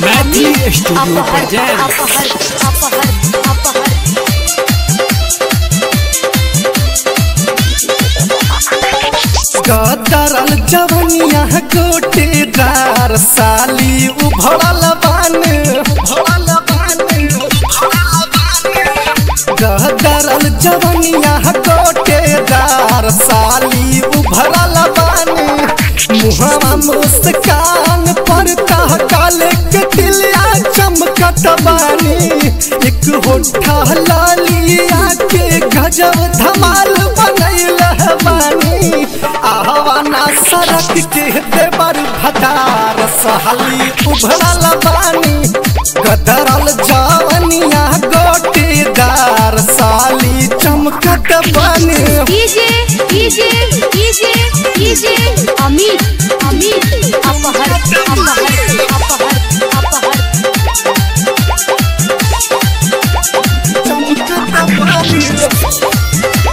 Maithili studio अपहर present अपहर अपहर अपहर कतरल जवनिया गोटेदार साली उभरल बान उभरल बान गदरल जवनिया गोटेदार साली उभरल बान मुहवा मुस्कान पर कह काले के दिलिया चमकत बानी एक होठा लालिया के गजब धमाल बनैल बानी आवाना सड़क के देवर भतार सहली उभरल बानी गदरल जवनिया गोटेदार साली चमकत बानी DJ DJ DJ DJ Amit Amit अपहर अपहर अपहर अपहर चमकत बानी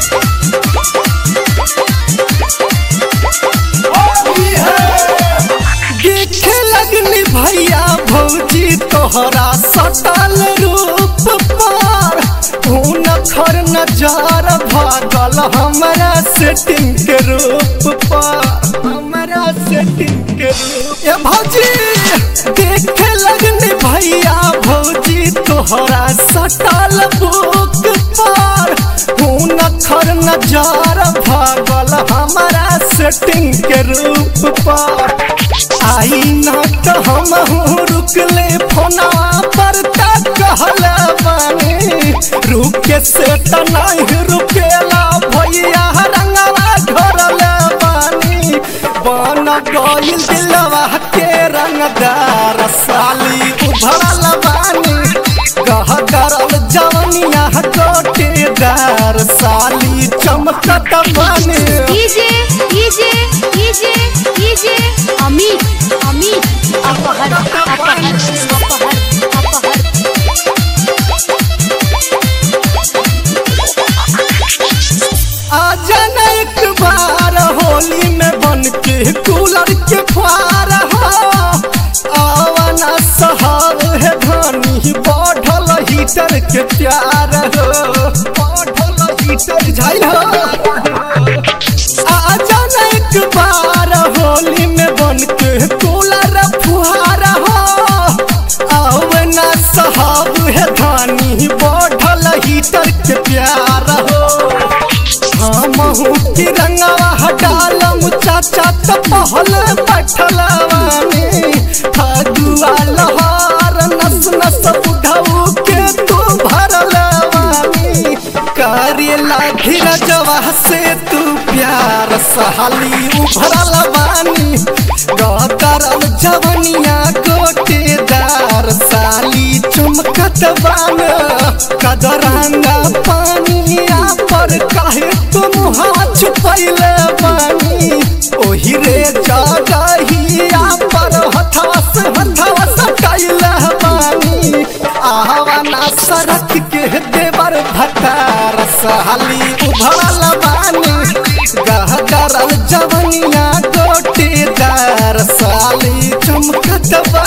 देखे लगनी भैया भौजी तोहरा सटल रूप पर खून खर नजर भागल हमरा सेटिंग के रूप पर हमरा सेटिंग के रूप ए भौजी देखे लगनी भैया भौजी तोहरा सटल बुक पर खून खर नजर भागल हमरा सेटिंग के रूप पर आई ना तो हम रुकले फोना पर तक कहल बानी रुके से त नहीं रुकेला भैया रंगवा घरल बानी बन गइल दिलवा के रंगदार साली उभरल बानी कह करल जवनिया गोटेदार साली चमकत बानी DJ DJ DJ DJ Amit Amit अपहर अपहर अपहर अपहर आजा न एक बार होली में बन के कूलर के फार हो आवाना सहार है धानी बढ़ल हीटर के प्यार हो बढ़ल हीटर झाइल हो आजा न एक बार होली में बन के कूलर फुहार हो आवाना सहाब है धानी बढ़ल हीटर के प्यार हो हमहू की रंगवा हटालम चाचा त पहल बैठलवानी फगुआ लहार नस नस बुढ़ऊ के तू भरलवानी करेला धीरजवा से तू प्यार सहाली उभरल बानी गदरल जवनिया गोटेदार साली चमकत बान कदरंगा पानिया पर काहे तुम हाथ छुपैले बानी ओही रे जगहिया पर हथवा से हथवा सटाइले बानी आवाना सड़क के देवर भतार साली उभरल बानी गहदरल जवनिया गोटेदार साली चमकत बा